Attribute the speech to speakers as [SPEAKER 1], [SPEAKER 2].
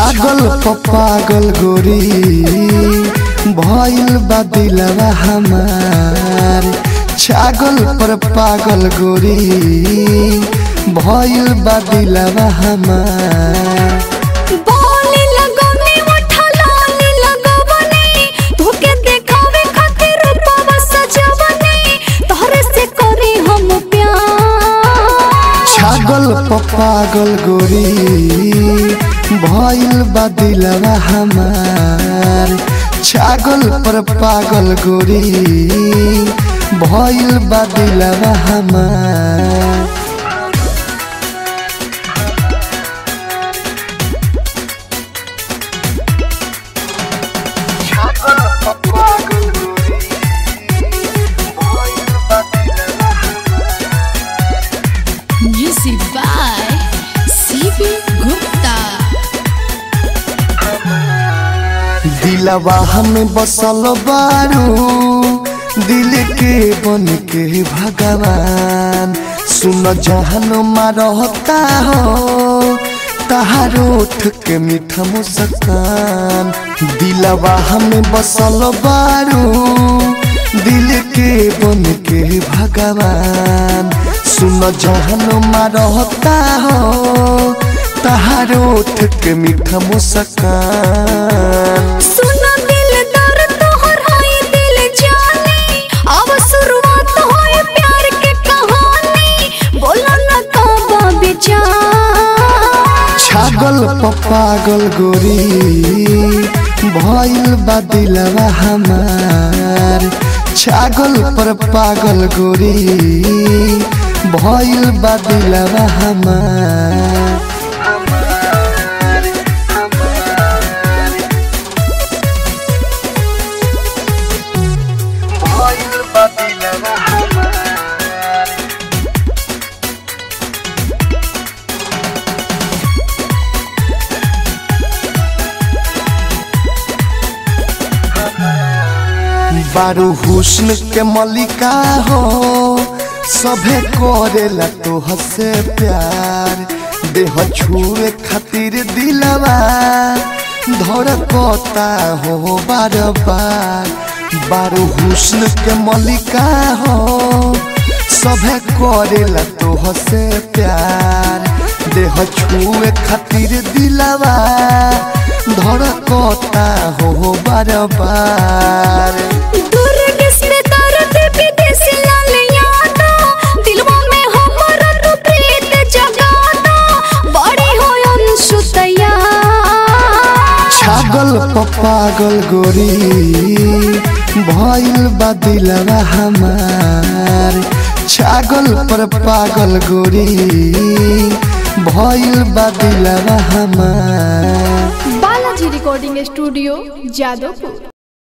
[SPEAKER 1] छागल पपागल गोरी भइल बा दिलवा हमार छागल पर पागल गोरी भइल बा दिलवा हमार
[SPEAKER 2] बोले लगने उठा लाली लगवने धोके देखावे खातिर रूपवा सजवने तोहरे से करी हम प्यार
[SPEAKER 1] छागल पपागल गोरी भइल बा दिलवा हमार छागल पर पागल गोरी भइल बा दिलवा हमार
[SPEAKER 3] Music by CB Gupta.
[SPEAKER 1] दिलवा हमें बसल बारू दिल के बन के भगवान सुन जहन रहता हो तहार उठ के मीठा मुस्कान दिलवा हमें बसल बारू दिल के बन के भगवान सुन जहन रहता हो तहार उठ के मीठा मुस्कान
[SPEAKER 2] सुना दिल दर तोहर हाय दिल जाने अब शुरुआत होए प्यार के कहानी बोला न काबा विचार
[SPEAKER 1] छागल पपागल गोरी भइल बा दिलवा हमार छागल पर पागल गोरी भइल बा दिलवा हमार भइल बा दिलवा हमार बारू हुस्न के मलिका हो सभे करेला तो हसे प्यार देह छुए खातिर दिलवा धड़कता हो बार बार बारू हुस्न के मलिका हो सभे करेला तो हसे प्यार देह छुए खातिर दिलवा धड़कता हो बार बार
[SPEAKER 2] दूर किसने दर्द विदेश लाल यादा दिलवा में हमरा तू प्रीत जगादा बड़ी हो अंशु तैयार
[SPEAKER 1] छागल पपागल गोरी भइल बा दिलवा हमार छागल पर पागल गोरी भइल बा दिलवा हमार
[SPEAKER 4] बालाजी रिकॉर्डिंग स्टूडियो जादवपुर